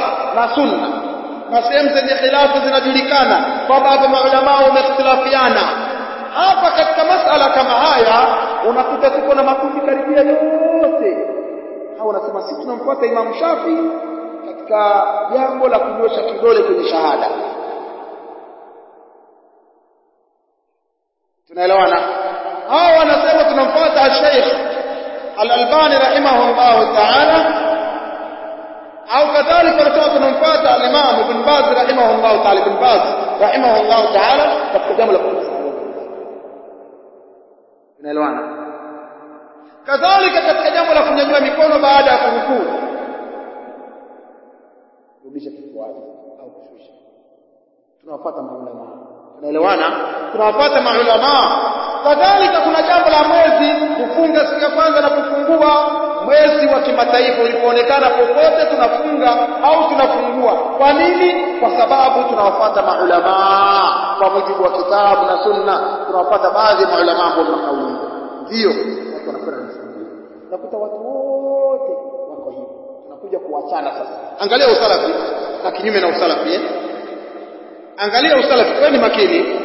na sunna na sehemu zenye khilafu zinajulikana kwamba hapa maulama wamehtilafiana hapa katika masala kama haya unakuta tuko na makundi karibia yote hao wanasema sisi tunamfuata Imam Shafi katika jambo la kunyosha kidole kwenye shahada tunaelewana hao wanasema tunamfuata Sheikh Al-Albani rahimahullah ta'ala au kadhalika wanasema tunamfuata al-Imam Ibn Baz rahimahullah ta'ala Ibn Baz rahimahullah ta'ala katika jambo la tunaelewana kadhalika katika jambo la kunyanyua mikono baada ya kurukuu rudisha kifuani au kushusha tunawapata maulama tunaelewana tunawapata maulama kadhalika kuna jambo la mwezi kufunga siku ya kwanza na kufungua mwezi wa kimataifa ulipoonekana popote tunafunga au tunafungua kwa nini kwa sababu tunawafuata maulama kwa mujibu wa kitabu na sunna tunawafuata baadhi ya maulama ambao makauli ndio watu wanakwenda unakuta watu wote wako hivi tunakuja kuachana sasa angalia usalafi na kinyume na usalafi eh? angalia usalafi kwa ni makini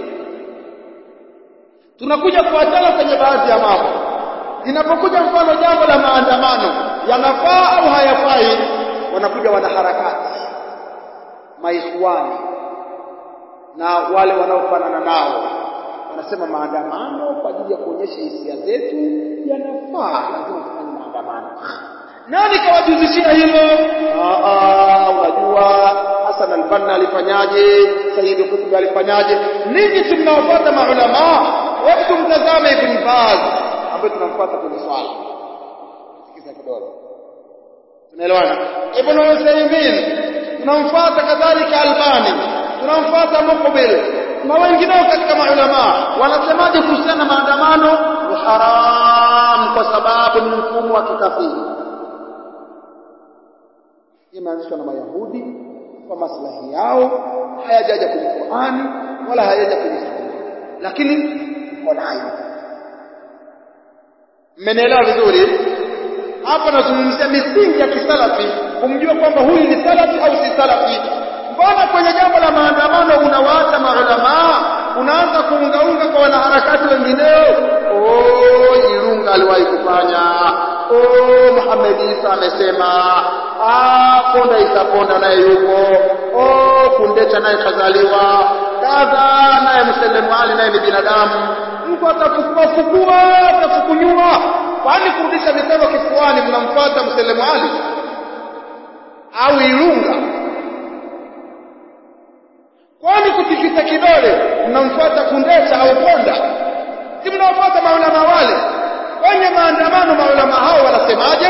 tunakuja kuachana kwenye baadhi ya mambo linapokuja mfano jambo la maandamano yanafaa au hayafai wanakuja wanaharakati maikhwani na wale wanaofanana nao wanasema maandamano kwa ajili ya kuonyesha hisia zetu yanafaa lazima tufanye maandamano nani kawajuzishia hilo unajua Hassan al-Banna alifanyaje Sayyid Qutb alifanyaje ninyi tunawafuata maulama hebu tumtazame Ibn Baz ambaye tunamfuata kwenye swala sikiza kidogo tunaelewana Ibn Uthaymeen tunamfuata kadhalika Albani tunamfuata Muqbil na wengineo katika maulama wanasemaje kuhusiana na maandamano ni haram kwa sababu ni mfumo wa kikafiri imeanzishwa na Mayahudi kwa maslahi yao hayajaja kwenye Qur'ani wala hayajaja kwenye Sunna lakini iko nayo mmenielewa vizuri hapa nazungumzia misingi ya kisalafi kumjua kwamba huyu ni salafi au si salafi mbona kwenye jambo la maandamano unawaacha maulama unaanza kuungaunga kwa wanaharakati wengineo oh Irunga aliwahi kufanya oh Muhammad Isa amesema ah Ponda Isa Ponda naye yupo oh Kundecha naye kazaliwa kadha naye Msalimu Ali naye ni binadamu mtu atafukua fukua atafukunyua kwani kurudisha mikono kifuani mnamfuata Msalimu Ali au Irunga kwani kutikisa kidole mnamfuata Kundecha au Ponda si mnawafuata maulama wale kwenye maandamano maulama hao wanasemaje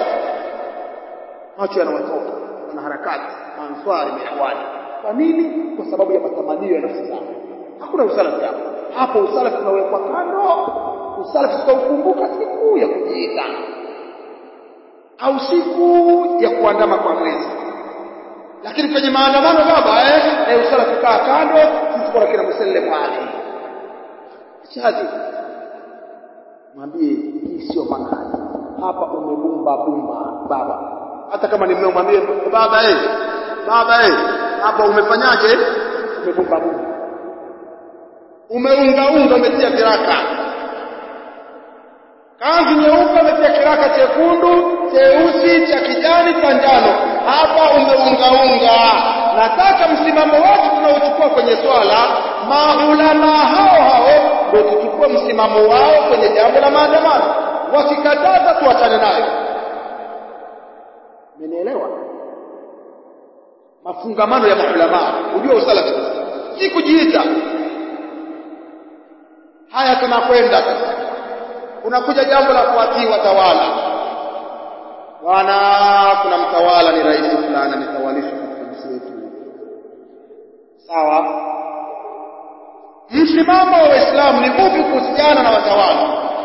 macho yanawatoka wana harakati answari mihwani kwa nini kwa sababu ya matamanio ya nafsi zao hakuna usalafi hapo hapo usalafi unawekwa kando usalafi tutaukumbuka siku ya kujiita au siku ya kuandama kwa mwezi lakini kwenye maandamano baba eh, eh usalafi kaa kando sisi kwa kina musallemu ali shadi mwambie hii sio manhaji hapa umebumba bumba baba hata kama ni mmeo mwambie baba eh baba eh hapa umefanyaje umebumba bumba umeunga unga umetia kiraka kanzu nyeupe umetia kiraka chekundu cheusi cha kijani cha njano hapa umeunga unga nataka msimamo wetu tunaochukua kwenye swala maulama hao hao ndio tuchukue msimamo wao kwenye jambo la maandamano wakikataza tuachane nayo Umenielewa? Mafungamano ya maulama, ujue usalafi si kujiita. Haya tunakwenda sasa. Unakuja jambo la kuwatii watawala. Bwana kuna mtawala ni rais fulani ametawalishwa katika nchi yetu. Sawa? Msimamo wa Waislamu ni upi kuhusiana na watawala?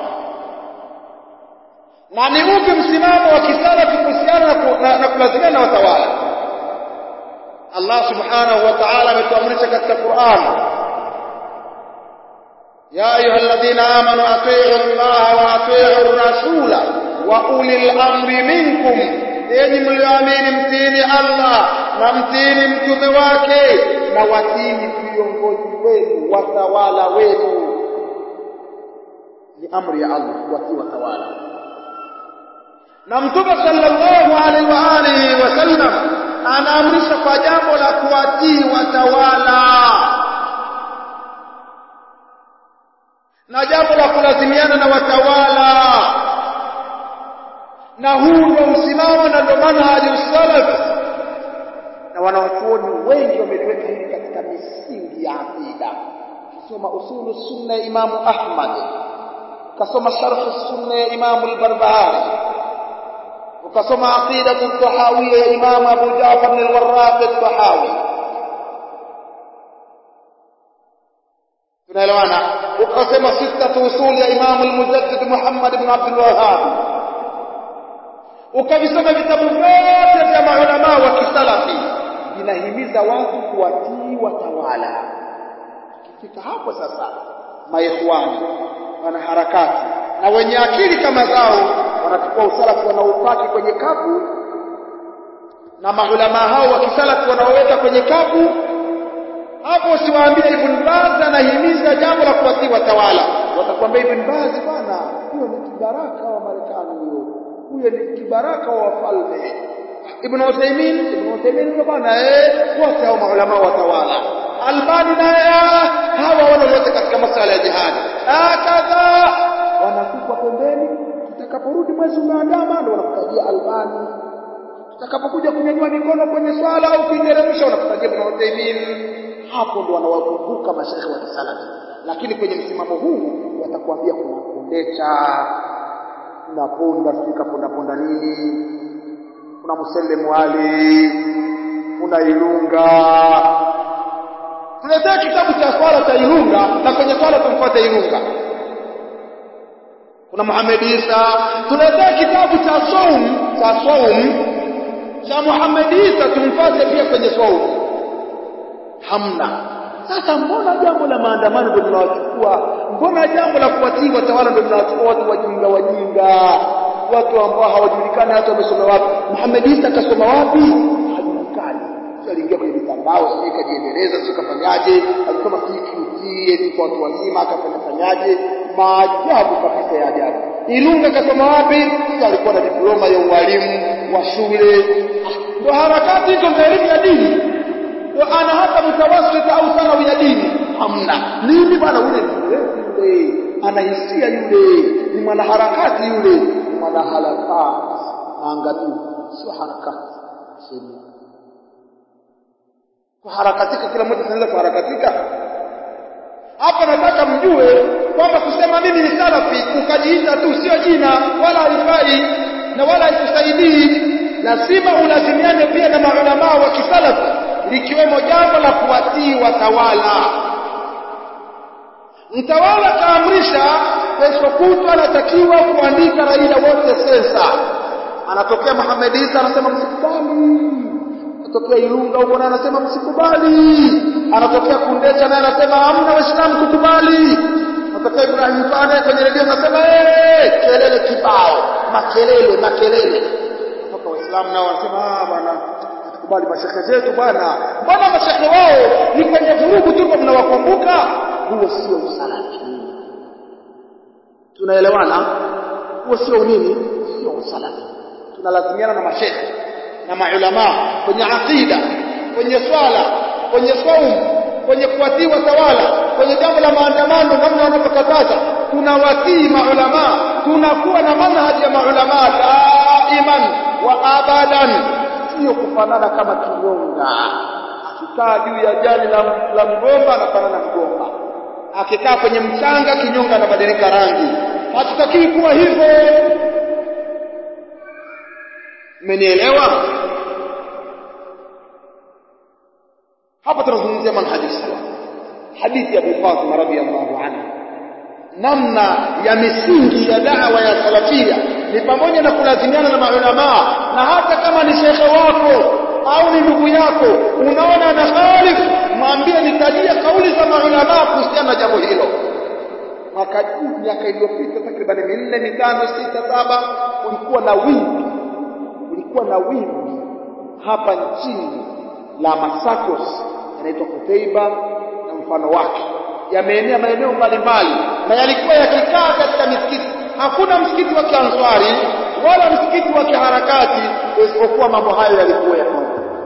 na ni upi msimamo wa kisalafi kuhusiana na, na, na kulazimia na watawala Allah subhanahu wa ta'ala ametuamrisha katika Qur'an ya ayyuhalladhina amanu atii'u Allah wa atii'u ar-rasula wa ulil amri minkum enyi mlioamini mtini Allah na mtini mtume wake na watini viongozi wenu watawala wenu ni amri ya Allah kuwatii watawala na mtume sallallahu alaihi wa alihi wasallam anaamrisha kwa jambo la kuwatii watawala na jambo la kulazimiana na watawala na huu ndio msimamo na ndio manhaji salaf na wanawachuoni wengi wameliweka hili katika misingi ya aqida ukisoma usulu sunna ya imamu ahmad ukasoma sharh sunna ya imamu al-barbahari ukasoma aqidatu tahawiyya ya imamu abu ja'far al-warraq al-tahawi tunaelewana ukasema sittatu usul ya imamu al-mujaddid muhammad ibn abdul wahhab ukavisoma vitabu vyote vya maulama wa kisalafi vinahimiza watu kuwatii watawala kifika hapo sasa maikhwani wana harakati na wenye akili kama zao wanachukua usalafi wanaupaki kwenye kapu na maulama hao wa kisalafi wanaoweka kwenye kapu hapo usiwaambie Ibn Baz anahimiza jambo la kuwatii watawala watakwambia Ibn Baz bwana huyo ni kibaraka wa Marekani huyo huyo ni kibaraka wa wafalme Ibn Uthaymeen Ibn Uthaymeen huyo bwana eh wote hao maulama watawala Albani naye hawa wana wote katika masuala ya jihad kadha wanakupwa pembeni tutakaporudi mwezi umeandama ndio wanakutajia Albani tutakapokuja kunyanyua mikono kwenye swala au kuiteremsha wanakutajia Ibn Uthaymeen hapo ndo wanawakumbuka mashaikh wa kisalafi lakini kwenye msimamo huu watakwambia kuna kundeta kuna ponda sika ponda ponda nini kuna musellem wali kuna ilunga tuletea kitabu cha swala cha ilunga na kwenye swala tumfuate ilunga kuna Muhammad Isa tuletea kitabu cha saum cha saum cha Muhammad Isa tumfuate pia kwenye saum hamna sasa mbona jambo la maandamano ndio tunawachukua mbona jambo la kuwatii watawala ndio tunawachukua watu wajinga wajinga watu ambao hawajulikani hata wamesoma wapi Muhammad Isa akasoma wapi hajulikani sio aliingia kwenye mitandao sio kajiendeleza sio kafanyaje alisoma CQT eti kwa watu wazima akafanya fanyaje maajabu kabisa ya ajabu Ilunga kasoma wapi sio alikuwa na diploma ya ualimu wa shule ndio harakati hizo za elimu ya dini ana hata mtawassit au sana ya dini hamna nini bwana ule yule anahisia yule ni mwanaharakati yule ni mwanaharakati maangamizi sio harakati sema kuharakatika kila mmoja anaweza kuharakatika hapa nataka mjue kwamba kusema mimi ni salafi ukajiita tu sio jina wala haifai na wala haikusaidii lazima ulazimiane pia na maulamaa wa kisalafi likiwemo jambo la kuwatii watawala mtawala kaamrisha kesho kutwa anatakiwa kuandika raia wote sensa anatokea Muhammad Isa anasema msikubali anatokea Ilunga huko naye anasema msikubali anatokea Kundecha naye anasema hamna waislamu kukubali anatokea Ibrahim Fane kwenye redio anasema eh kelele kibao makelele makelele kutoka waislamu nao wanasema ah bwana kubali mashehe zetu bwana mbona mashehe wao ni kwenye vurugu tu mnawakumbuka huo sio usalafi tunaelewana huo sio nini sio usalafi tunalazimiana na mashehe na maulama kwenye aqida kwenye swala kwenye saumu kwenye kuwatii watawala kwenye jambo la maandamano namna wanapokataza tunawatii maulama tunakuwa na manhaji ya maulama daiman wa abadan sio kufanana kama kinyonga akikaa juu ya jani la, la mgomba anafanana mgomba akikaa kwenye mchanga kinyonga anabadilika rangi hatutakiwi kuwa hivyo mmenielewa hapa tunazungumzia manhaji salaf hadithi ya Abu Fatima radhiyallahu anha namna ya misingi ya da'wa ya salafia ni pamoja na kulazimiana na maulama na hata kama ni shekhe wako au ni ndugu yako unaona na khalif mwambie nitajia kauli za maulama kuhusiana na jambo hilo mwaka miaka iliyopita takriban minne mitano sita saba kulikuwa na wingi kulikuwa na wimbi hapa nchini la masakos yanaitwa Kuteiba na mfano wake yameenea maeneo mbalimbali na yalikuwa yakikaa katika misikiti hakuna msikiti wa kianswari wala msikiti wa kiharakati isipokuwa mambo hayo yalikuwa yako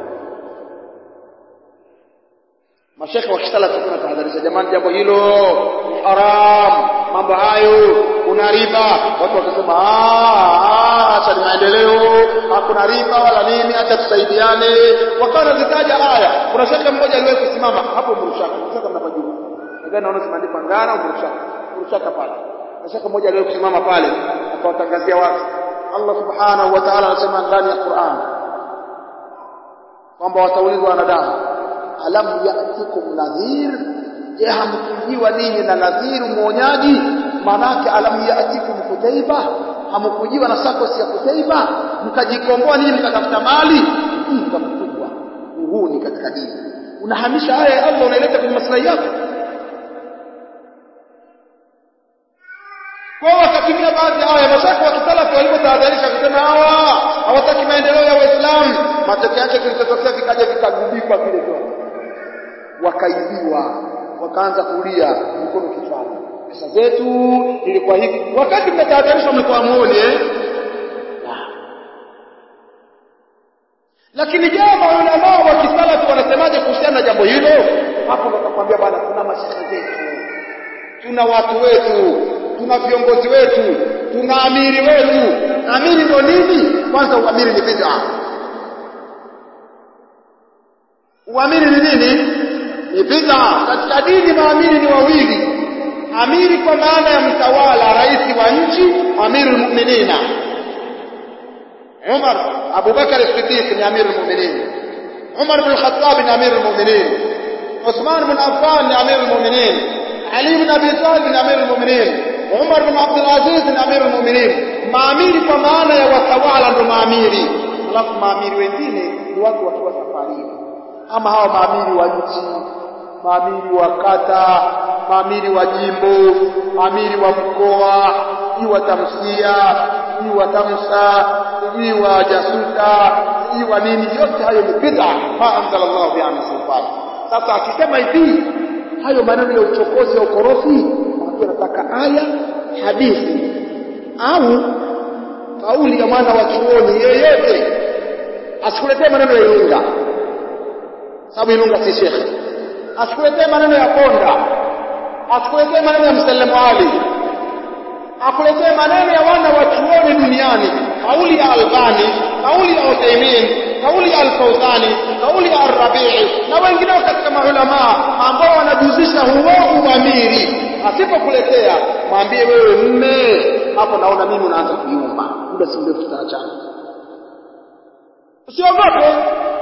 mashekhe wa kisalafi kuna tahadharisha jamani jambo hilo ni haram mambo hayo kuna riba watu wakasema acha ni maendeleo hakuna riba wala nini acha tusaidiane wakawa nazitaja aya kuna shekhe mmoja aliwahi kusimama hapo mrushaka mrushaka mnapajua nadhani naona zimeandikwa ngana mrushaka mrushaka pale na shekhe mmoja aliwahi kusimama pale akawatangazia watu Allah subhanahu wa ta'ala anasema ndani ya Qur'an kwamba wataulizwa wanadamu alam ya'tikum nadhir je hamkujiwa ninyi na nadhir muonyaji manake alam ya'tikum kutaiba hamkujiwa na sakos ya kutaiba mkajikomboa ninyi mkatafuta mali ujinga mkubwa huu ni katika dini unahamisha aya ya Allah unaileta kwenye maslahi yako kwa wakatumia baadhi ya aya mashaka wa kisalafi walipotahadharisha kusema hawa hawataki maendeleo ya Waislamu matokeo yake kilichotokea vikaja vikagubikwa vile vyote wakaibiwa wakaanza kulia mkono kichwani pesa zetu ilikuwa hivi wakati mmetahadharishwa mlikuwa muone eh lakini je maulama wa kisalafi wanasemaje kuhusiana na jambo hilo hapo ndo nakwambia bwana tuna mashehe zetu tuna watu wetu tuna viongozi wetu tuna amiri wetu amiri ndo nini kwanza uamiri ni bid'a uamiri ni nini ni bid'a katika dini maamiri ni wawili amiri kwa maana ya mtawala rais wa nchi amirul mu'minina Umar Abu Bakar as-Siddiq ni amirul mu'minin Umar bin Khattab ni amirul mu'minin Uthman bin Affan ni amirul mu'minin Ali bin Abi Talib ni amirul mu'minin Umar bin Abdul Aziz ni amirul mu'minin maamiri kwa maana ya watawala ndo maamiri alafu maamiri wengine ni watu wakiwa safarini ama hawa maamiri wa nchi maamiri wa kata maamiri wa jimbo maamiri wa mkoa sijui wa tamsia sijui wa tamsa sijui wa jasuta sijui wa nini yote hayo ni bid'a ma anzalallahu biha min sultan sasa akisema hivi hayo maneno ya uchokozi ya ukorofi watu wanataka aya hadithi au kauli ya mwana wa chuoni yeyote asikuletee maneno ya Ilunga sababu Ilunga si shekhe asikuletee maneno ya Ponda asikuletee maneno ya Msalimu Ali akuletee maneno ya wana wa chuoni duniani kauli ya Albani kauli ya Uthaymeen kauli ya Al-Fawzani kauli ya Ar-Rabi'i na wengineo katika maulama ambao wanajuzisha huo uamiri asipokuletea mwambie wewe mme hapo naona mimi unaanza kuyumba muda si mrefu tutaachana usiogope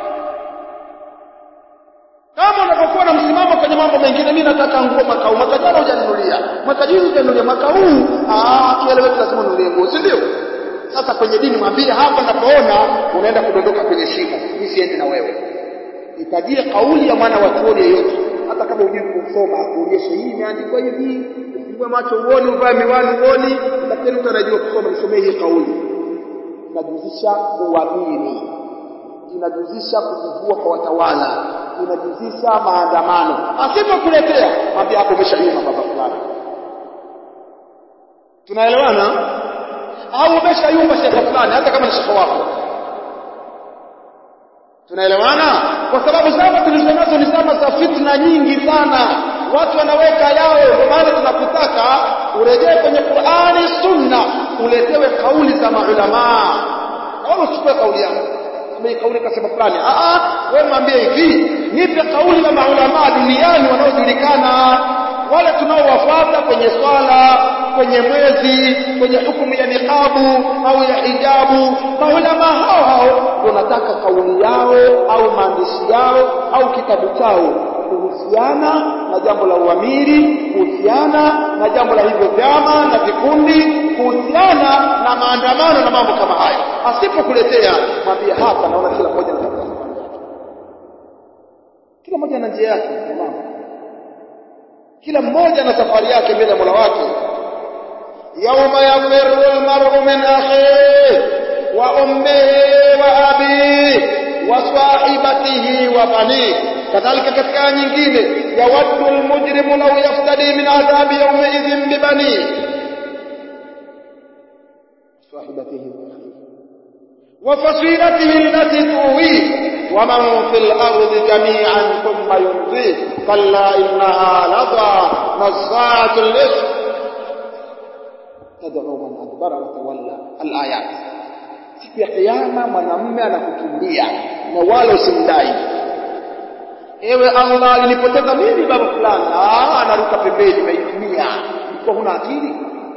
kama unapokuwa na msimamo kwenye mambo mengine mimi nataka nguo mwaka huu mwaka jana hujaninulia mwaka juzi hujanulia mwaka huu ah kieleweke lazima unulie nguo si ndio sasa kwenye dini mwambie hapa napoona unaenda kudondoka kwenye shimo mimi siendi na wewe itajie kauli ya mwana wa chuoni yeyote hata kama hujui kusoma akuonyeshe hii imeandikwa hivi ufungue macho uone uvae miwani uone lakini mtu anajua kusoma nisomee hii kauli inajuzisha uamini inajuzisha kujivua kwa watawala inajuzisha maandamano asipokuletea mwambie hapo umeshayuma baba fulani tunaelewana au umeshayumba shekhe fulani hata kama ni shekhe wako tunaelewana kwa sababu zama tulizonazo ni zama za fitna nyingi sana watu wanaweka yao ndio maana tunakutaka urejee kwenye Qur'ani sunna uletewe kauli za maulama au usichukue kauli yako kama kauli kasema fulani a a wewe mwambie hivi nipe kauli ya maulama duniani wanaojulikana wale tunaowafuata kwenye swala kwenye mwezi kwenye hukumu ya niqabu au ya hijabu maulama hao hao ndio nataka kauli yao au maandishi yao au kitabu chao kuhusiana na jambo la uamiri kuhusiana na jambo la hivyo vyama na vikundi kuhusiana na maandamano na mambo kama hayo asipokuletea mwambie hapa naona kila mmoja na kila mmoja na njia yake mama kila mmoja na safari yake mbele ya Mola wake yauma yafirru almar'u min akhihi wa ummihi wa wasahibatihi wa bani kadhalika katika aya nyingine yawaddu almujrimu law yaftadi min adhabi yawmaidhin bibani wasahibatihi wa akhihi وفصيلته التي تؤويه ومن في الأرض جميعا ثم ينجيه كلا إنها لظى نزاعة للإثم تدعو من أدبر وتولى الآيات siku ya kiyama mwanamume anakukimbia na wala usimdai ewe Allah alinipoteza mimi baba fulani ah anaruka pembeni meitumia ulikuwa huna akili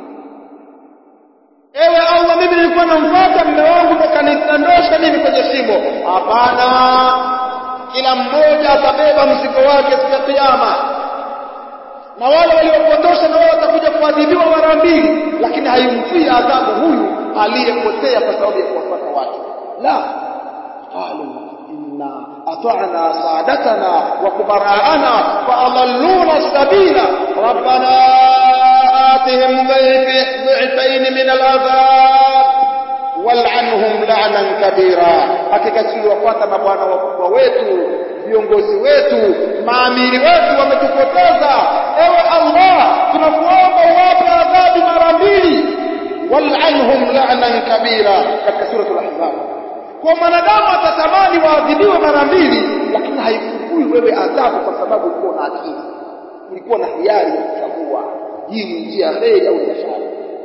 ewe Allah mimi nilikuwa namfuata mume wangu ndo kanitandosha mimi kwenye shimo hapana kila mmoja atabeba mzigo wake siku ya kiyama na wale waliopotosha na wao watakuja kuadhibiwa mara mbili lakini haimfii adhabu huyu aliyepotea kwa sababu ya kuwafuata watu la qalu inna ata'na saadatana wa kubaraana fa adalluna sabila rabbana atihim dhi'fayn min al'adhab wal'anhum la'nan kabira hakika sisi wafuata mabwana wakubwa wetu viongozi wetu maamiri wetu wametupoteza ewe Allah tunakuomba uwape adhabu mara mbili wal'anhum la'nan kabira katika suratul ahzab kwa mwanadamu atatamani waadhibiwe mara mbili lakini haifukui wewe adhabu kwa sababu ulikuwa na akili ulikuwa na hiari ya kuchagua hii ni njia ya kheri au biashara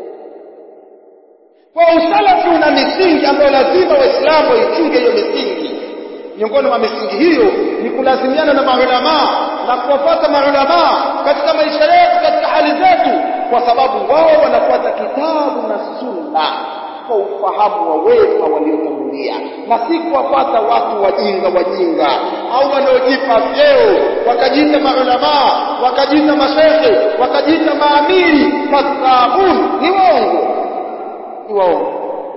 kwa usalafi una misingi ambayo lazima waislamu waichunge hiyo misingi miongoni mwa misingi hiyo ni kulazimiana na maulamaa na kuwafuata maulamaa katika maisha yetu katika hali zetu kwa sababu wao wanafuata kitabu na sunna kwa ufahamu wa wema waliotangulia na si kuwafuata watu wajinga wajinga au wanaojipa vyeo wakajiita maulamaa wakajiita mashehe wakajiita maamiri kadhabun ni waongo ni waongo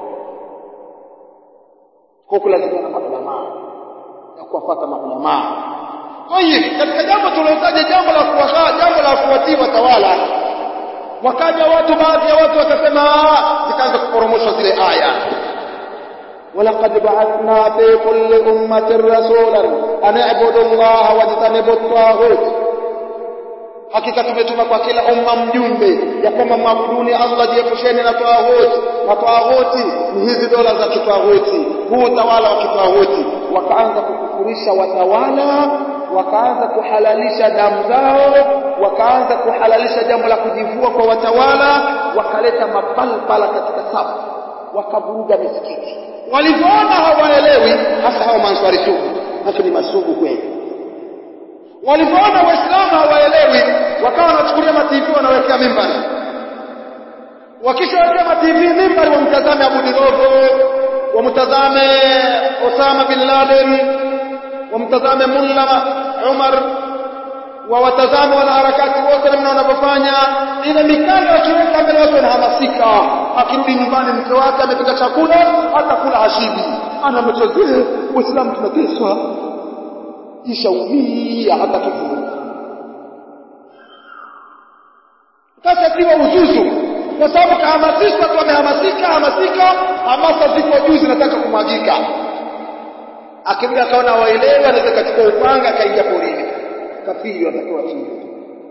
kwa kulazimiana na maulamaa na kuwafuata maulamaa Tayib, katika jambo tulilotaja jambo la kuwakaa, jambo la kuwatii watawala, wakaja watu, baadhi ya watu wakasema, zikaanza kuporomoshwa zile aya ولقد بعثنا في كل أمة رسولا أن اعبدوا الله واجتنبوا الطاغوت hakika tumetuma kwa kila umma mjumbe ya kwamba mwabuduni Allah jiepusheni na tawaghuti na tawaghuti ni hizi dola za kitawaghuti huu utawala wa kitawaghuti wakaanza kukufurisha watawala wakaanza kuhalalisha damu zao wakaanza kuhalalisha jambo la kujivua kwa watawala wakaleta mapalpala katika safu wakavuruga misikiti walivyoona hawaelewi hasa hao manswari sugu hasa ni masugu kweli walivyoona waislamu hawaelewi wakawa wanachukulia mativi wanawekea mimbari wakishawekea mativi mimbari wamtazame Abu Dirogo wamtazame Osama bin Laden wamtazame Mulla Umar wawatazame wanaharakati wote namna wanavyofanya ile mikanda wakiweka mbele watu wanahamasika akirudi nyumbani mke wake amepika chakula hata kula hashibi anamchezea waislamu tunateswa ishaumia hata kivuli sasa kiwa uzuzu kwa sababu kahamasishwa tu amehamasika hamasika hamasa ziko juu zinataka kumwagika akirudi akaona waelewa anaweza kachukua upanga akaingia porini kafiri watakiwa chini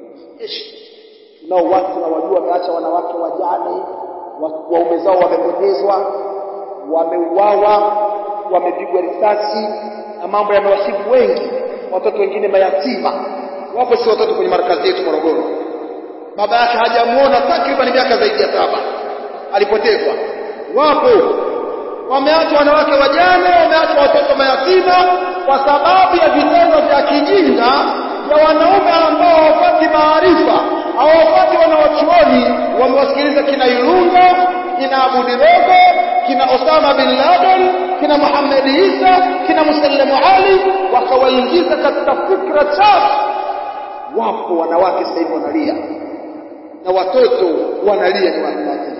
nao watu na wajua wameacha wanawake wajane waume zao wamepotezwa wameuawa wamepigwa risasi na mambo yamewasibu wengi watoto wengine mayatima wapo si watoto kwenye markazi yetu Morogoro baba yake hajamuona takriban miaka zaidi ya saba alipotezwa wapo wameachwa wanawake wajane wameachwa watoto mayatima kwa sababu ya vitendo vya kijinga vya wanaume ambao hawapati maarifa hawapati wanawachuoni wamewasikiliza kina Ilunga kina Abu Dirogo kina Osama bin Laden kina Muhammad Isa kina Musallamu Ali wakawaingiza katika fikra chafu wapo wanawake sasa hivi wanalia na watoto wanalia ni wanawake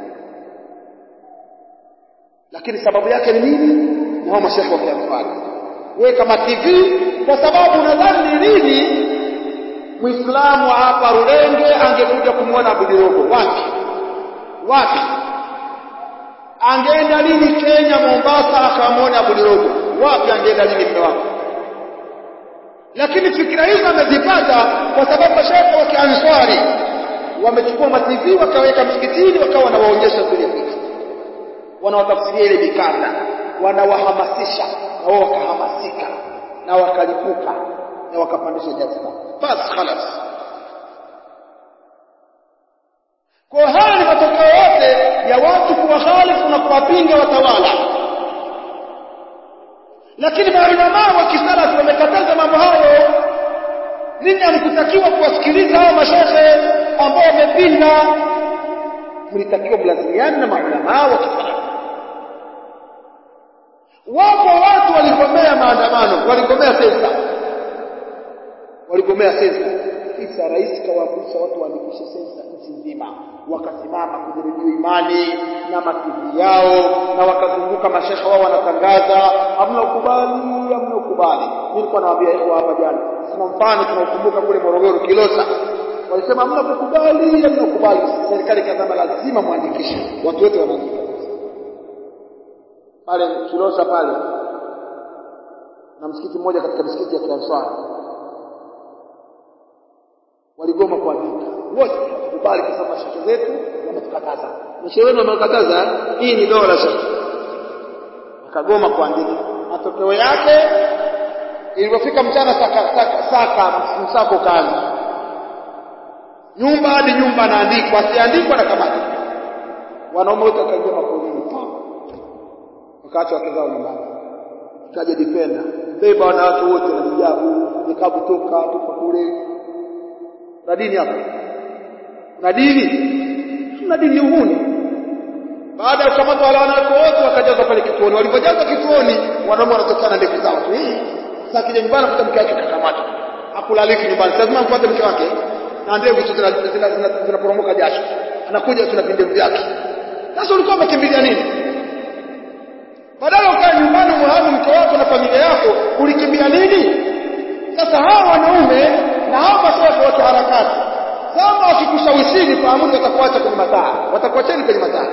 lakini sababu yake ni nini na hao mashehe wakiamfanya wewe kama TV kwa sababu nadhani ni nini Muislamu hapa Rulenge angekuja kumwona Abu Dirogo wapi wapi angeenda lini Kenya Mombasa akamwona Abu Dirogo wapi angeenda lini mume wako lakini fikra hizo amezipata kwa sababu mashaikh wa Kianswari wamechukua mativi wakaweka msikitini wakawa wanawaonyesha zile picha wanawatafsiria ile mikanda wanawahamasisha na wao wakahamasika na wakalipuka na wakapandisha jazba basi khalas kwa haya ni matokeo yote ya watu kuwahalifu na kuwapinga watawala lakini maulamaa wa kisalafi wamekataza mambo hayo ninyi hamkutakiwa kuwasikiliza hao mashehe ambao wamepinga mlitakiwa mlazimiane na maulamaa wa kisalafi wapo watu waligomea maandamano waligomea sensa waligomea sensa kisa rais kawagusa watu waandikishe sensa nchi nzima wakasimama kwenye redio imani na mativi yao na wakazunguka mashekhe wao wanatangaza hamna ukubali hamna ukubali nilikuwa nawaambia ikhwa hapa jana sina mfano tunaukumbuka kule Morogoro Kilosa walisema hamna kukubali hamna ukubali serikali ikasema lazima muandikishe watu wote wanaandika pale Kilosa pale na msikiti mmoja katika misikiti ya Kianswari waligoma kuandika wote kubali kwa sababu shaka zetu wametukataza mashehe wenu wamekataza hii ni dola shaka akagoma kuandika matokeo yake ilipofika mchana saka saka, saka msako kaanza nyumba hadi nyumba anaandikwa asiandikwa na kamati wanaume wote wakaingia mapolini wakati wake zao nyumbani kaja defender beba wanawake wote na hijabu nikabu toka tupa kule na dini hapa na dini tuna dini uhuni baada ya kukamata wale wanawake wote wakajazwa pale kituoni walipojazwa kituoni wanaume wanatokana ndevu zao tu sasa kija nyumbani kuta mke wake kakamata akulaliki nyumbani lazima mpate mke wake na ndevu tu zinaporomoka jasho anakuja tu na vindevu vyake sasa ulikuwa umekimbilia nini badala ukae nyumbani muhamu mke wako na familia yako ulikimbia nini sasa hawa wanaume na hawa mashehe wa harakati kama wakikushawishini fahamuni watakuacha kwenye mataa watakuacheni kwenye mataa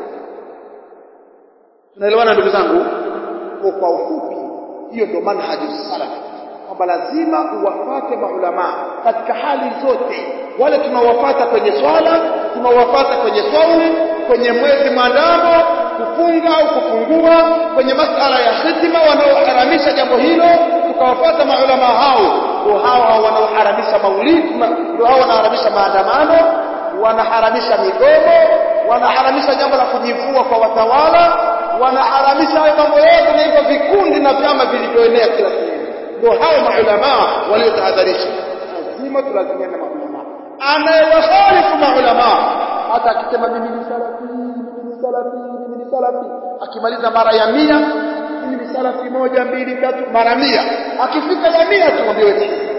tunaelewana ndugu zangu kwa kwa ufupi hiyo ndio manhaji salaf kwamba lazima uwafate maulamaa katika hali zote wale tunawafata kwenye swala tunawafata kwenye saumu kwenye mwezi maandamo kufunga au kufungua kwenye masala ya hitima wanaoharamisha jambo hilo tukawafata maulama hao ndio hao wanaoharamisha maulidi ndio hao wanaharamisha maandamano wanaharamisha migomo wanaharamisha jambo la kujivua kwa watawala wanaharamisha hayo mambo yote na hivyo vikundi na vyama vilivyoenea kila sehemu ndio hao maulama waliotahadharisha lazima tulazimiane na maulama anayewakhalifu maulama hata akisema mimi ni salafi mimi ni salafi mimi ni salafi akimaliza mara ya mia mimi ni salafi moja mbili tatu mara mia akifika ya mia tumwambie wewe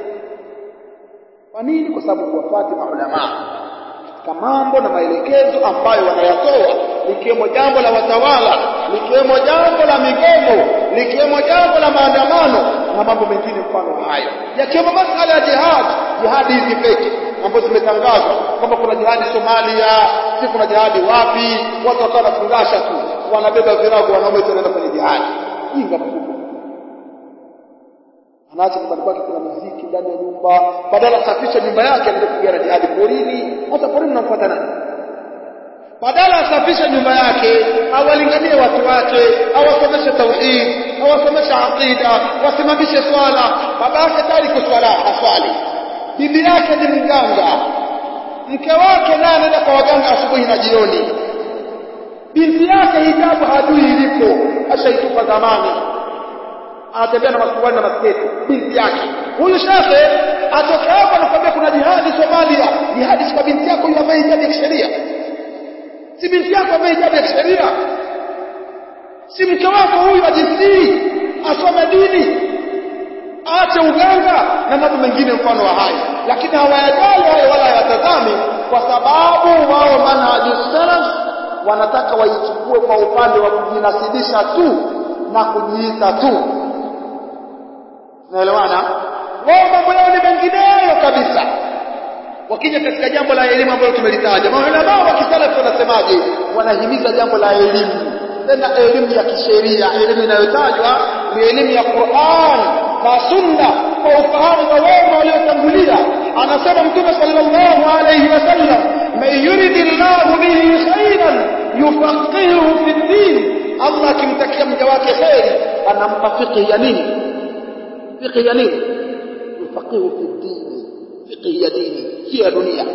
kwa nini kwa sababu kuwafati maulama katika mambo na maelekezo ambayo wanayatoa likiwemo jambo la watawala likiwemo jambo la migomo likiwemo jambo la maandamano na mambo mengine mfano hayo yakiwemo masala ya jihad jihadi hizi peke ambazo zimetangazwa kwamba kuna jihadi Somalia si kuna jihadi wapi watu wakawa wanafungasha tu wanabeba virago wanaume tunaenda kwenye jihadi jinga mkubwa anaacha nyumbani kwake kuna muziki ndani ya nyumba badala asafishe nyumba yake anaenda kupigana jihadi porini hata porini mnamfuata nani badala asafishe nyumba yake awalinganie watu wake awasomeshe tauhid awasomeshe aqida wasimamishe swala baba yake tayari kuswala haswali bibi yake ni mganga mke wake naye anaenda kwa waganga asubuhi na jioni binti yake hijabu hajui ilipo ashaitupa zamani anatembea na masuruali na masketi binti yake huyu shekhe atoke hapo anakwambia kuna jihadi Somalia jihadi si kwa binti yako yule ambaye hijabu ya kisheria si binti yako ambaye hijabu ya kisheria si mke wako huyu ajisii asome dini aache uganga na mambo mengine mfano wa hayo lakini hawayajali hayo wala hayatazami kwa sababu wao manhaju salaf wanataka waichukue kwa upande wa kujinasibisha tu na kujiita tu naelewana wao mambo yao ni mengineyo kabisa wakija katika jambo la elimu ambalo tumelitaja maulama wa kisalafi wanasemaje wanahimiza jambo la elimu tena elimu ya kisheria elimu inayotajwa ni elimu ya Qur'an na sunna kwa ufahamu wa wema waliotangulia anasema mtume sallallahu alayhi wasallam man yuridillahu bihi khairan yufaqihuhu fi din Allah akimtakia mja wake kheri anampa fiqh ya nini fiqh ya nini yufaqihu fi din fiqh ya dini si ya dunia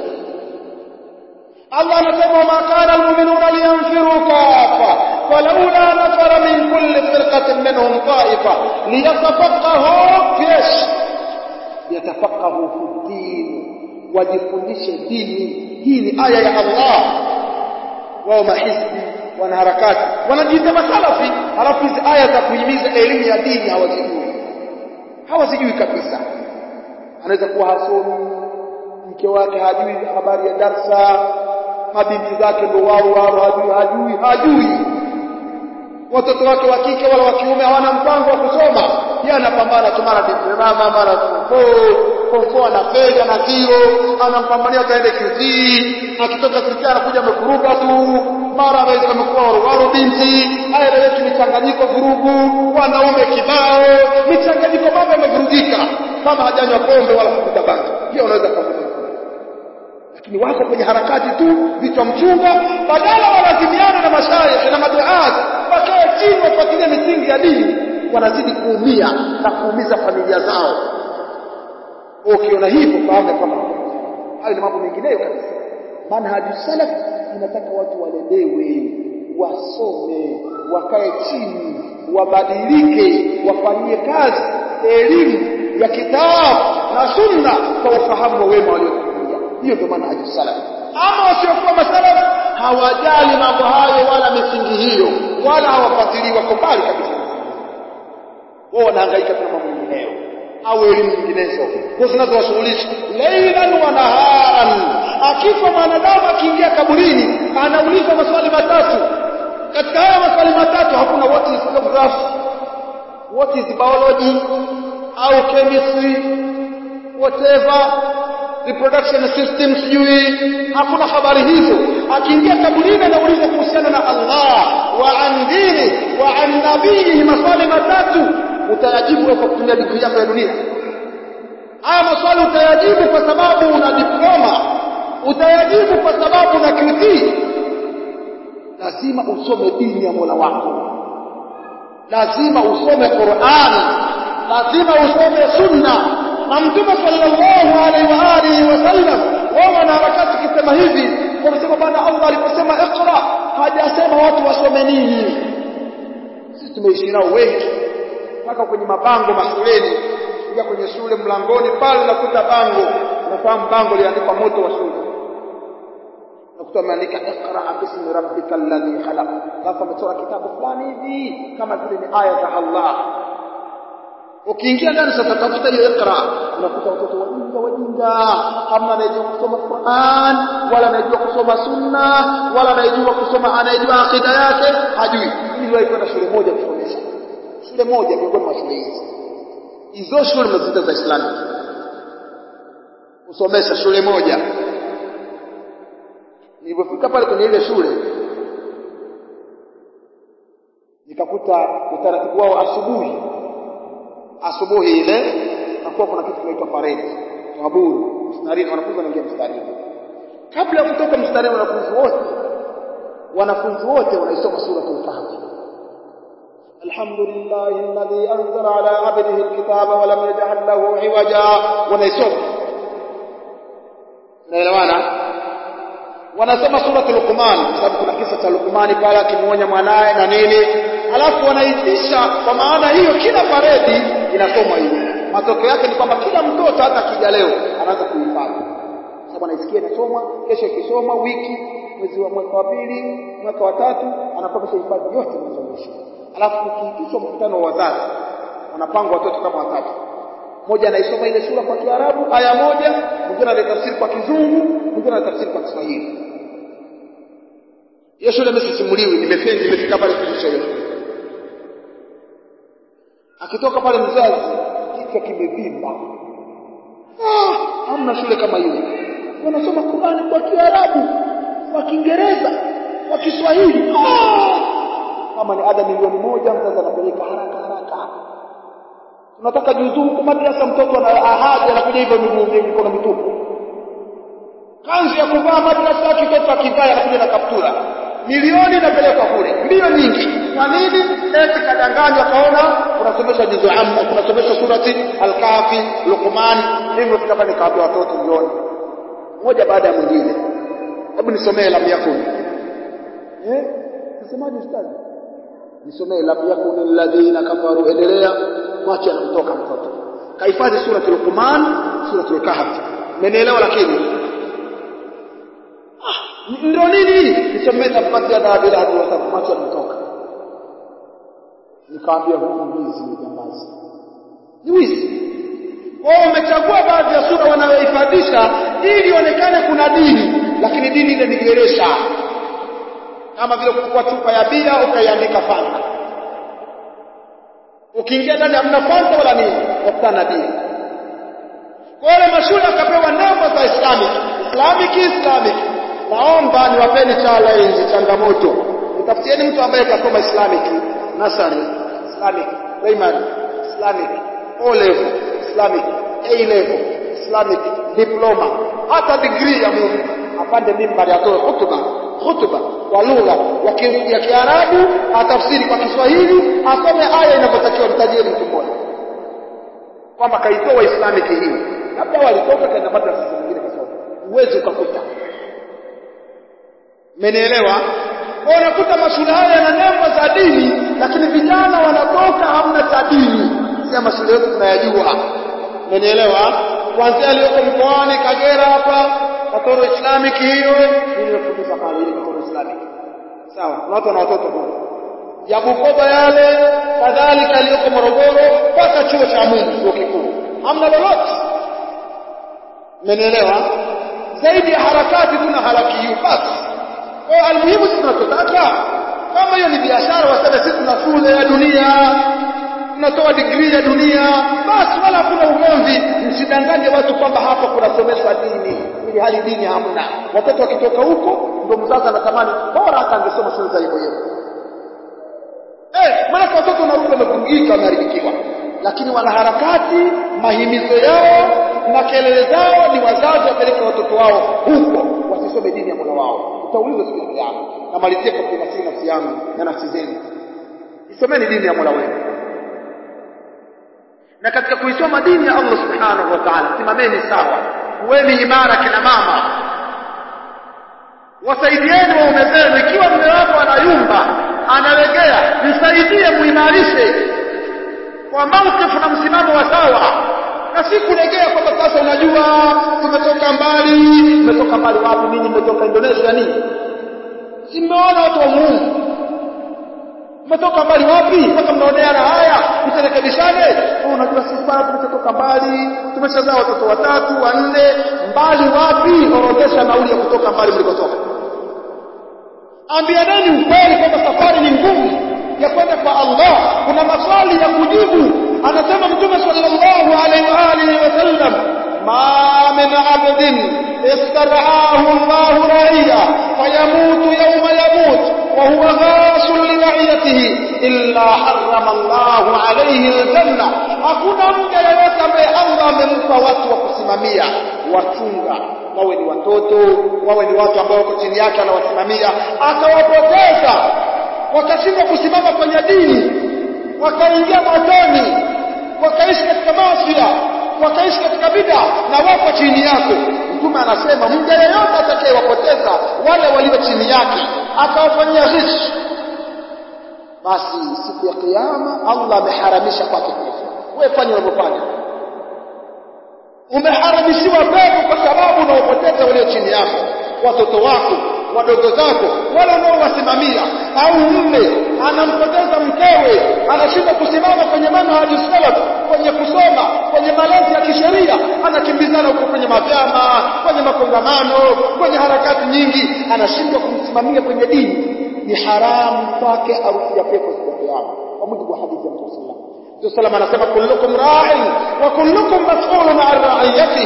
Allah anasema ma kana almu'minuna liyanfiru kafa falawla nafara min kulli firqatin minhum ta'ifa liyatafaqahu fish yatafaqahu fi din wajifundishe dini hii ni aya ya Allah wao mahizbi wanaharakati wanajiita masalafi halafu hizi aya za kuhimiza elimu ya dini hawazijui hawazijui kabisa anaweza kuwa hasomi mke wake hajui habari ya darsa mabinti zake ndo wao wao hajui hajui hajui watoto wake wa kike wala wa kiume hawana mpango wa kusoma yeye anapambana tu mara diploma mara form ana feli ana zero anampambania kaende QT akitoka QT anakuja amekuruka tu mara anaweza amekuwa warowaro binti haya leo yetu michanganyiko vurugu wanaume kibao michanganyiko mambo yamevurugika kama hajanywa pombe wala kuvuta bangi hiyo unaweza kuvuta lakini wako kwenye harakati tu vichwa mchunga badala walazimiane na mashaikh na maduat wakae chini wafuatilie misingi ya dini wanazidi kuumia na kuumiza familia zao ukiona hivyo fahamu kwamba hayo ni mambo mengineyo kabisa manhaju salaf inataka watu walelewe wasome wakae chini wabadilike wafanyie kazi elimu ya kitabu na sunna kwa ufahamu wa wema waliotangulia hiyo ndio manhaju salaf ama wasiokuwa masalaf hawajali mambo hayo wala misingi hiyo wala hawafuatilii wako mbali kabisa wao wanahangaika na mambo mengineyo au elimu nyinginezo kwa zinazowashughulisha lailan wa naharan akifa mwanadamu akiingia kaburini anaulizwa maswali matatu katika haya maswali matatu hakuna what is geography what is biology au chemistry whatever reproduction system sijui hakuna habari hizo akiingia kaburini anaulizwa kuhusiana na Allah wa an dini wa an nabii maswali matatu utayajibu kwa kutumia digrii yako ya dunia haya maswali utayajibu kwa sababu una diploma utayajibu kwa sababu una QT lazima usome dini ya Mola wako lazima usome Qur'an lazima usome sunna na mtume sallallahu alaihi wa alihi wasallam wao wana harakati kisema hivi wamesema bwana Allah aliposema iqra hajasema watu wasome nini sisi tumeishi nao wengi mpaka kwenye mabango mashuleni kuja kwenye shule mlangoni pale nakuta bango nafahamu bango liandikwa moto wa shule nakuta ameandika iqra bismi rabbika alladhi khalaq alafu amechora kitabu fulani hivi kama vile ni aya za Allah ukiingia ndani sasa tafuta hiyo iqra unakuta watoto wajinga wajinga hamna anayejua kusoma Qur'an wala anayejua kusoma sunna wala anayejua kusoma anayejua akida yake hajui ili ndio kwenda shule moja kusomesha shule moja miongoni mwa shule hizi hizo shule mnaziita za Islamic kusomesha shule moja nilipofika pale kwenye ile shule nikakuta utaratibu wao asubuhi asubuhi ile nakuwa kuna kitu kinaitwa parade taburu mstarini wanafunzi wanaingia mstarini kabla ya kutoka mstarini wanafunzi wote wanafunzi wote wanaisoma suratul kahfi الحمد لله الذي أنزل على عبده الكتاب ولم يجعل له عوجا ونسوم naelewana wanasoma suratul Luqman kwa sababu kuna kisa cha Luqmani pale akimuonya mwanae na nini alafu wanaitisha kwa maana hiyo kila paredi inasomwa hiyo matokeo yake ni kwamba kila mtoto hata akija leo anaanza kuhifadhi sababu anaisikia inasomwa kesho ikisomwa wiki mwezi wa mwaka wa pili mwaka wa tatu anakuwa hifadhi yote mwanzo alafu ukiitishwa mkutano wa wazazi wanapangwa watoto kama watatu mmoja anaisoma ile sura kwa Kiarabu aya moja mwingine anatafsiri kwa Kizungu mwingine anatafsiri kwa Kiswahili hiyo shule msisimuliwi nimefendi nimefika pale kufundisha hiyo akitoka pale mzazi kichwa kimevimba ah hamna shule kama hiyo wanasoma Qur'ani kwa Kiarabu kwa Kiingereza kwa Kiswahili oh! kama ni ada milioni moja mzazi anapeleka haraka haraka tunataka juzuu huko madrasa mtoto ana ahadi anakuja hivyo miguu mikono mitupu kanzu ya kuvaa madrasa kitoto akivaa anakuja na kaptura milioni inapelekwa kule mbio nyingi kwa nini eti kadanganywa kaona unasomesha juzu amma unasomesha surati al-kahfi luqman hivyo kama nikaambia watoto jioni moja baada ya mwingine hebu nisomee lam yakun eh nasemaje ustadi nisomee lam yakun alladhina kafaru endelea macho yanamtoka mtoto kahifadhi surati luqman surati al-kahfi mmenielewa lakini ndio nini nisomee tabati ya dhahabu ila hadi wasabu macho yanatoka nikaambia huu ni wizi ni jambazi ni wizi wao umechagua baadhi ya sura wanayohifadhisha ili ionekane kuna dini lakini dini ile ni geresha kama vile kuchukua chupa ya bia ukaiandika fanta ukiingia ndani hamna fanta wala nini wakutana na bia kwa wale mashule akapewa nembo za islamic islamic islamic naomba niwapeni challenge changamoto nitafutieni mtu ambaye kasoma islamic nasari islamic primary islamic o level islamic a level islamic diploma hata degree ya Mungu apande mimbari atoe hutuba hutuba kwa lugha ya Kiarabu atafsiri kwa Kiswahili asome aya inavyotakiwa mtajieni mtu mmoja kwamba kaitoa islamic hii labda walitoka kaenda madrasa nyingine kasoma uwezi ukakuta Mmenielewa? Kwa unakuta mashule haya yana nembo za dini lakini vijana wanatoka hamna cha dini. Sio mashule yetu tunayajua. Mmenielewa? Kuanzia aliyoko mkoani Kagera hapa Katoro Islamic hiyo nimefundisha pale ile Katoro Islamic. Sawa, kuna watu na watoto kule. Ya Bukoba yale kadhalika aliyoko Morogoro mpaka chuo cha Mungu chuo kikuu. Hamna lolote. Mmenielewa? Zaidi ya harakati tuna harakiyu basi. Kwa almuhimu sisi tunachotaka kama hiyo ni biashara waseme sisi tuna shule ya dunia tunatoa degree ya dunia basi wala hakuna ugomvi msidanganye watu kwamba hapa kunasomeshwa dini ili hali dini hamna watoto wakitoka huko ndio mzazi anatamani bora hata angesoma shule za hivyo hivyo eh maana watoto wanarudi wamevungika wameharibikiwa lakini wanaharakati mahimizo yao na kelele zao ni wazazi wapeleke watoto wao huko wasisome dini ya Mola wao utaulizwa siku ya kiyama namalizia kwa kunasii nafsi yangu na nafsi zenu isomeni dini ya Mola wenu na katika kuisoma dini ya Allah subhanahu wa ta'ala simameni sawa kuweni imara kina mama wasaidieni waume zenu ikiwa mume wako anayumba analegea msaidie muimarishe kwa maukifu na msimamo wa sawa na si kulegea kwamba sasa unajua tumetoka mbali tumetoka mbali wapi ninyi mmetoka Indonesia nini si mmeona watu wa Mungu mmetoka mbali wapi mpaka mnaoneana haya msirekebishane unajua sisi bwana tumetoka mbali tumeshazaa watoto watatu wanne mbali wapi orodhesha nauli ya kutoka mbali mlikotoka ambianeni ukweli kwamba safari ni ngumu ya kwenda kwa Allah kuna maswali ya kujibu anasema mtume sallallahu alaihi wa alihi wasallam ma min abdin istaraahu Allah ra'iya fayamutu yawma yamut wa huwa ghasul li ra'iyatihi illa harrama Allah alayhi aljanna hakuna mja yeyote ambaye Allah amempa watu wa kusimamia wachunga wawe ni watoto wawe ni watu ambao wako chini yake anawasimamia akawapoteza wakashindwa kusimama kwenye dini wakaingia motoni wakaishi katika maasi wakaishi katika bid'a na wako chini yako mtume anasema mja yeyote atakayewapoteza wale walio chini yake akawafanyia ghish basi siku ya kiyama Allah ameharamisha kwake pepo wewe fanya unavyofanya umeharamishiwa pepo kwa sababu unaopoteza walio chini yako watoto wako wadogo zako wale unaowasimamia au mume anampoteza mkewe anashindwa kusimama kwenye manhaji salaf kwenye kusoma kwenye malezi ya kisheria anakimbizana huko kwenye mavyama kwenye makongamano kwenye harakati nyingi anashindwa kumsimamia kwenye dini ni haramu kwake arufu ya pepo siku ya kiyama kwa mujibu wa hadithi ya Mtume sallallahu Mtume sallam anasema kullukum ra'in wa kullukum mas'ulun 'an ra'iyati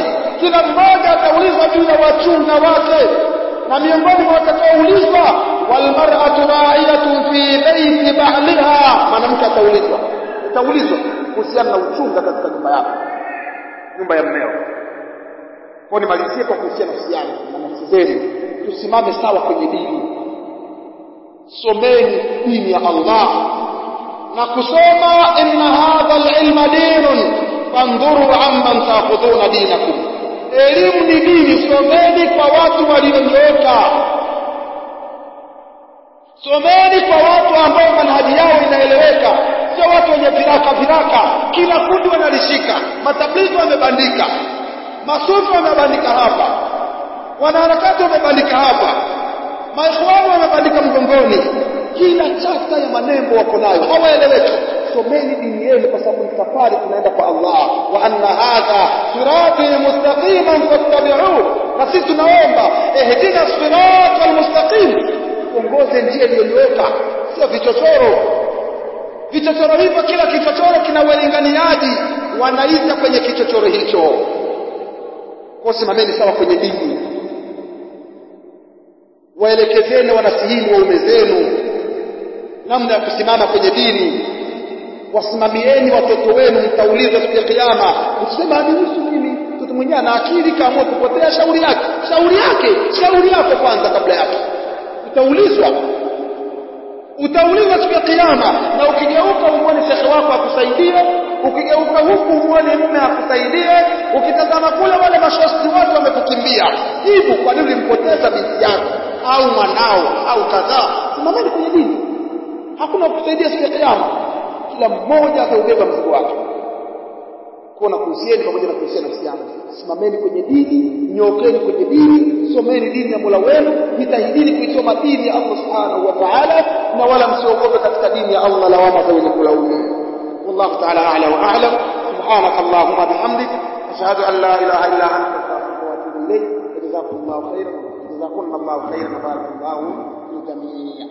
kila mmoja ataulizwa juu ya wachunga wake na miongoni mwa watakaoulizwa walmar'atu ra'iyatun fi baiti ba'liha mwanamke ataulizwa ataulizwa kuhusiana na uchunga katika nyumba yako nyumba ya mmeo kwa nimalizie kwa kuhusiana nafsi yangu na nafsi zenu tusimame sawa kwenye dini someni dini ya Allah na kusoma inna hadha alilma dinun fandhuru amman ta'khudhuna dinakum elimu ni dini someni kwa watu walionyooka someni kwa watu ambao manhaji yao inaeleweka sio watu wenye viraka viraka kila kundi wanalishika matablighi wamebandika masufi wamebandika hapa wanaharakati wamebandika hapa maikhwani wamebandika mgongoni kila chata ya manembo wako nayo hawaeleweki someni dini yenu kwa sababu ni safari tunaenda kwa Allah wa anna hadha sirati mustaqiman fattabi'uhu na sisi tunaomba ihdina siratal mustaqim ongoze njia iliyonyooka sio vichochoro vichochoro hivyo kila kichochoro kina walinganiaji wanaita kwenye kichochoro hicho kwa simameni sawa kwenye dini waelekezeni wanasihini waume zenu namna ya kusimama kwenye dini wasimamieni watoto wenu mtaulizwa siku ya kiyama usema hanihusu mimi mtoto mwenyewe ana akili kaamua kupotea shauri yake shauri yake shauri yako kwanza kabla yake utaulizwa utaulizwa siku ya kiyama na ukigeuka umwone shekhe wako akusaidie ukigeuka huku umwone mume akusaidie ukitazama kule wale mashosti wote wamekukimbia hivi kwa nini ulimpoteza binti yako au mwanao au kadhaa simameni kwenye dini hakuna kukusaidia siku ya kiyama kila mmoja ataubeba mzigo wake kuona kuhusieni pamoja na kuhusiana nafsi yangu simameni kwenye dini nyokeni kwenye dini someni dini ya Mola wenu jitahidini kuisoma dini ya Allah subhanahu wa ta'ala na wala msiogope katika dini ya Allah lawama za wenye kulaumu والله تعالى أعلى وأعلم سبحانك اللهم بحمدك أشهد أن لا إله إلا أنت أستغفرك وأتوب إليك وجزاكم الله خيرا جزاكم الله خيرا وبارك الله في الجميع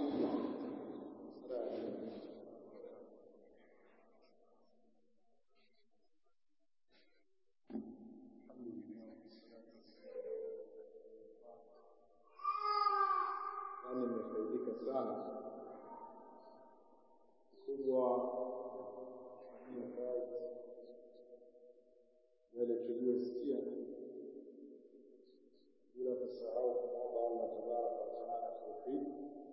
yani nimefaidika sana kubwa kufanya kazi yale tuliyosikia bila kusahau kumwomba Allah tabaraka wa taala tawfiki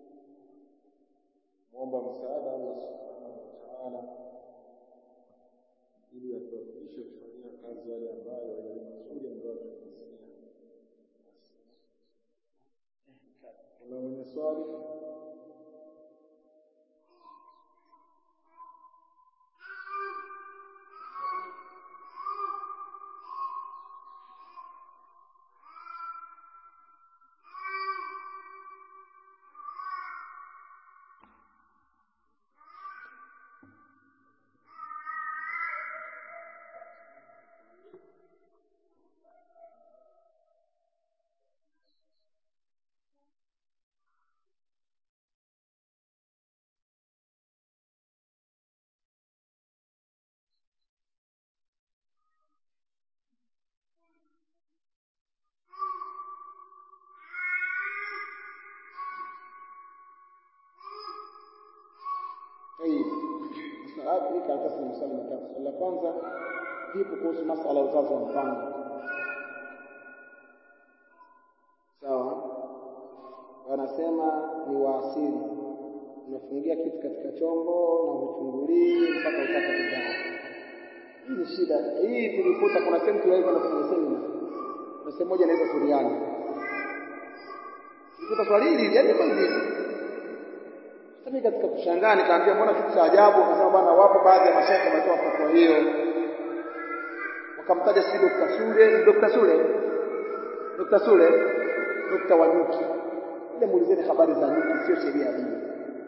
mwomba msaada Allah subhanahu wa taala ili atuwafikishe kufanyia kazi yale ambayo yale mazuri ambayo tunasikia kuna mwenye swali طيب msaada hii karatasi ni maswali matatu swali la kwanza vipi kuhusu masala ya uzazi wa mpango sawa wanasema ni waasili unafungia kitu katika chombo na huchungulii mpaka utaka kuzaa hii ni shida hii tulikuta kuna sehemu tuliwahi kwenye semina na sehemu moja inaitwa Suriani tulikuta swali hili yaani kwa hivi mimi katika kushangaa nikaambia mbona kitu cha ajabu akasema bwana wapo baadhi ya mashaikh wametoa fatwa hiyo wakamtaja si Dr. Sule ni Dr. Sule Dr. Sule Dr. Wanyuki ile muulizeni habari za nyuki sio sheria ya dini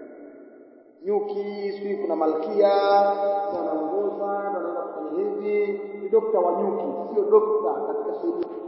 nyuki sijui kuna malkia wanaongoza na wanaenda kufanya hivi ni Dr. Wanyuki sio dokta katika sheria